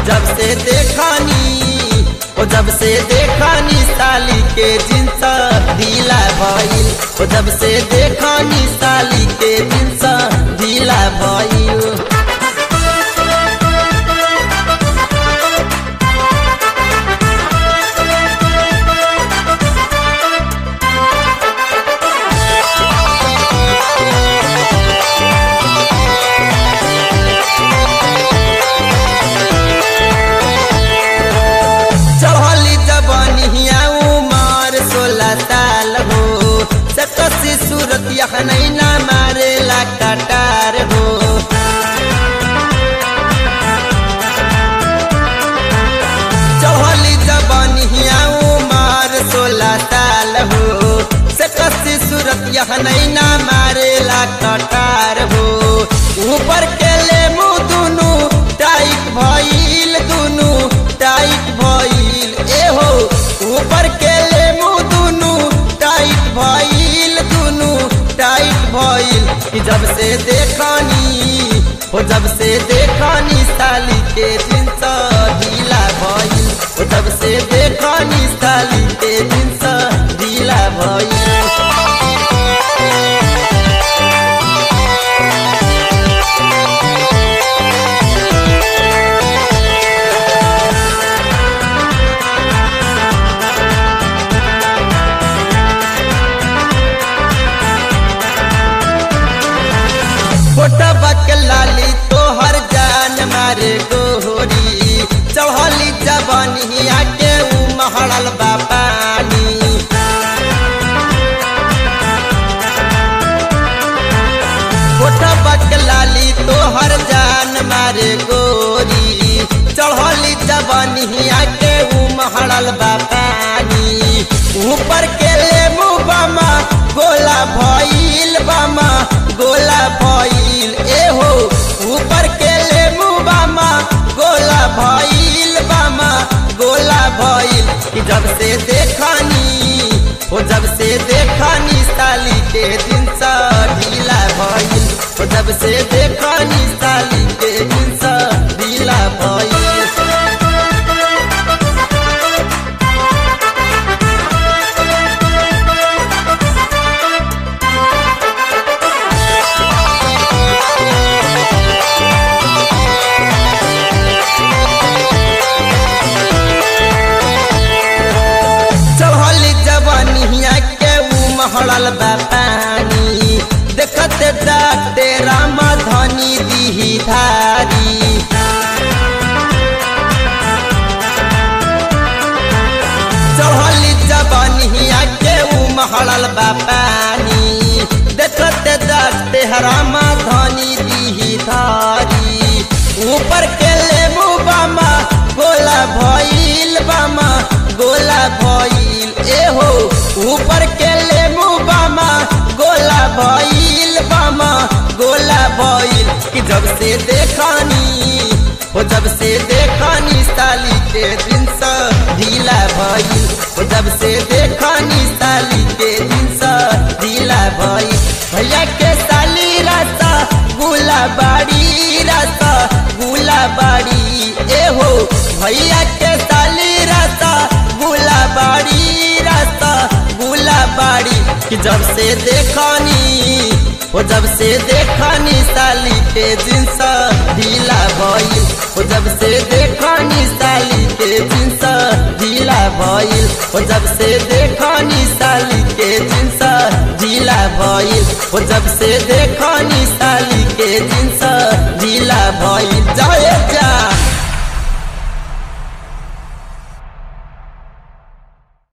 जब से देखानी ओ जब से देखानी साली के जिन्स ढीला भइल ओ जब से देखानी साली के जिन्स ढीला भइल चढ़ली जबनिया उमर सोलह साल हो सकसी सूरत नहीं ना मारेला कटार हो चढ़ली जबनिया उमर सोलह साल हो सकसी सूरत नहीं ना मारेला कटार हो ऊपर के ले मुँह दुनू टाइट भइल दुनू टाइट भइल ए हो ऊपर के ले मुँह दुनू टाइट भइल दुनू टाइट भइल कि जब से देखनी हो जब से देखनी साली के जिन्स ढीला भइल हो जब से देखनी साली के जिन्स ढीला भइल फोटा बक लाली तोहर जान मारे गोहरी चढ़ली जबनिया के उ महड़ल बा पानी फोटा बक लाली तोहर जान मारे गोरी चढ़ली जबनिया के उ महड़ल बा पानी ऊपर के ले मुँह बामा गोला भइल बामा गोला भइल ए हो ऊपर के ले मुँह बामा गोला भइल बामा गोला भइल कि जब से देखनी हो जब से देखनी साली के दिन सा ढीला भइल हो जब से देखनी साली के दिन सा ढीला भइल चढ़ली जवानिया के उ महड़ल बा पानी देखत डाटे राम धनी दीही धारी चढ़ली जवानिया के उ महड़ल बा पानी देखत डाटे राम धनी दीही धारी ऊपर के ले मुँह बामा गोला भइल बामा गोला भइल ए हो ऊपर के ले मुँह बामा गोला भइल बामा गोला भइल कि जब से देखनी हो जब से देखनी साली के दिन सा ढीला भइल हो जब से देखनी साली के दिन सा ढीला भइल भैया के साली रास्ता गुला बाड़ी रास्ता गुला बाड़ी ए हो भैया के साली रास्ता गुला बाड़ी रास्ता गुला बाड़ी कि जब से देखनी हो जब से देखनी साली के जिन्स ढीला भइल हो जब से देखनी साली के जिन्स ढीला भइल हो जब से देखनी साली के जिन्स ढीला भइल हो जब से देखनी साली के जिन्स ढीला भइल